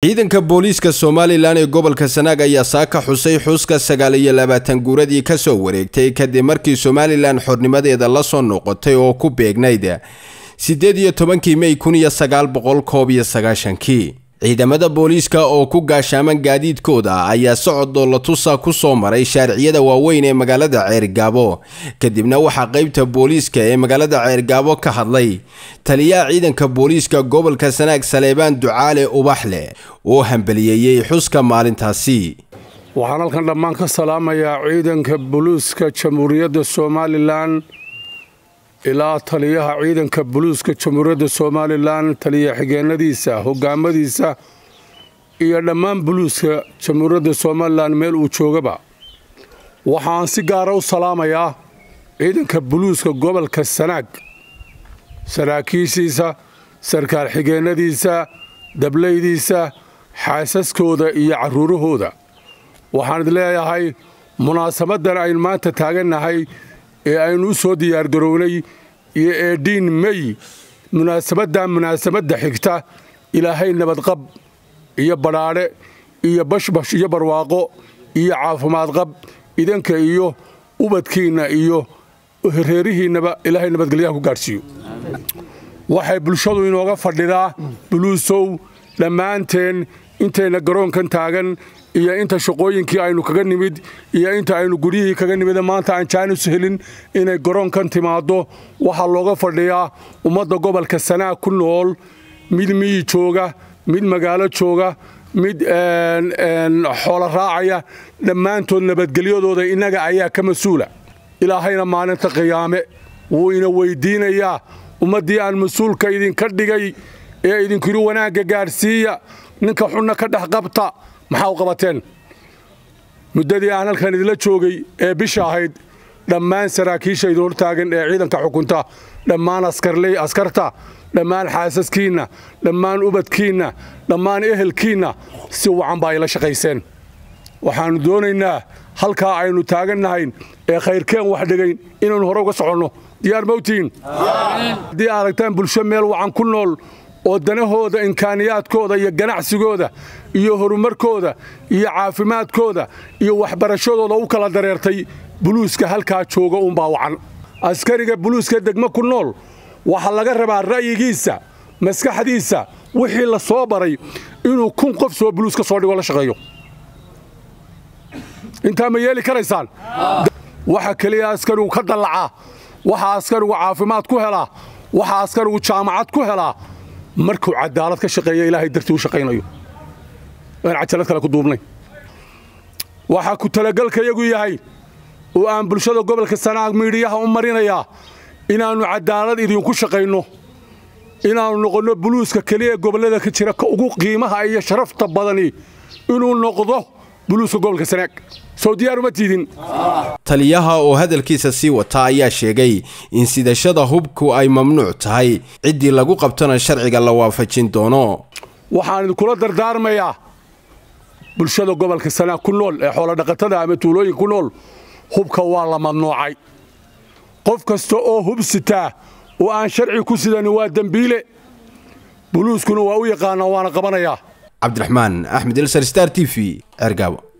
ciidanka booliiska somalilan ee gobolka sanaag ayaa saaka xusay xuska sagaal iyo labaatan guuradii kasoo wareegtay kadib markii somalilan xornimadeeda lasoo noqotay oo ku beegnayd siddeed iyo tobankii mey kun iyo sagaal boqol koob iyo sagaashankii ciidamada booliiska oo ku gaashaaman gaadiidkooda ayaa socod doolatusa ku soo maray shaariciyada waaweyn ee magaalada ceergaabo kadibna waxaa qeybta booliiska ee magaalada ceergaabo ka hadlay taliyaha ciidanka booliiska gobolka sanaag saleebaan ducaale ubaxleh oo hambaliyeeyey xuska maalintaasi waxaan halkan dhammaan ka salaamayaa ciidanka buluuska jamhuuriyadda somalilan ilaa taliyaha ciidanka buluuska jamhuuriyadda somalilan taliya xigeenadiisa hogaamadiisa iyo dhammaan buluuska jamhuuriyadda somalilan meel uu joogaba waxaan si gaara u salaamayaa ciidanka buluuska gobolka sanaag saraakiishiisa sarkaal xigeenadiisa dablaydiisa xaasaskooda iyo carruurahooda waxaan idin leeyahay munaasabadan aynu maanta taagannahay ee aynu u soo diyaargarownay iyo eedhiin mey munaasabadda munaasabadda xigta ilaahay nabadqab iyo badhaadhe iyo bashbash iyo barwaaqo iyo caafimaadqab idanka iyo ubadkiinna iyo reerihiinnaba ilaahay nabadgelyaha ku gaadhsiiyo waxay bulshadu inooga fadhidaa buluusow dhammaanteen intayna garoonkan taagan iyo inta shaqooyinkii aynu kaga nimid iyo inta aynu guryihii kaga nimid maanta aan jaanis helin inay garoonkan timaaddo waxaa looga fadhiyaa ummadda gobolka sanaag ku nool mid miyi jooga mid magaalo jooga mid xoolo raacaya dhammaantood nabadgelyadooda innaga ayaa ka mas-uula ilaahayna maalinta qiyaame wuu ina weyddiinayaa ummaddii aan mas-uulka idinka dhigay ee idinkiri wanaagga gaadhsiiya ninka xunna ka dhex qabta maxaa u qabateen muddadii aan halkan idinla joogay ee bisha ahayd dhammaan saraakiisha idin hortaagan ee ciidanka xukunta dhammaan askarley askarta dhammaan xaasaskiinna dhammaan ubadkiinna dhammaan ehelkiinna si wacan baa ayla shaqayseen waxaannu doonaynaa halkaa aynu taagannahay ee khayrkeen wax dhigayn inaynu hore uga soconno diyaar mawtiin haddii aragtaan bulsho meel wacan ku nool oo danahooda imkaaniyaadkooda iyo ganacsigooda iyo horumarkooda iyo caafimaadkooda iyo waxbarashadooda u kala dareertay buluuska halkaa jooga uunbaa wacan askariga buluuska degmo ku nool waxaa laga rabaa ra'yigiisa maskaxdiisa wixii la soo baray inuu kun qof soo buluus ka soo dhigo la shaqeeyo intaa ma yeeli karaysaan waxa keliya askarigu ka dallacaa waxa askarigu caafimaad ku helaa waxa askarigu jaamacad ku helaa markuu cadaalad ka shaqeeya ilaahay dartii u shaqaynayo aan cajalad kale ku duubnay waxaa ku talagalkayagu yahay oo aan bulshada gobolka sanaag miidhiyaha u marinayaa inaannu cadaalad idinku shaqayno inaannu noqonno buluuska keliya gobollada ka jira ka ugu qiimaha iyo sharafta badani inuu noqdo buluuska gobolka sanaag soo diyaaruma tiidin taliyaha oo hadalkiisa sii wata ayaa sheegay in sidashada hubku ay mamnuuc tahay ciddii lagu qabtona sharciga la waafajin doono waxaan idinkula dardaarmayaa bulshada gobolka sanaag ku nool ee xoolodhaqatada ama tuulooyinka ku nool hubka waa la mamnuucay qof kasta oo hub sitaa oo aan sharci ku sidanin waa dembiile buluuskuna waa u yaqaanaa waana qabanayaa cabdiraxmaan axmed elsar star t v ceergaabo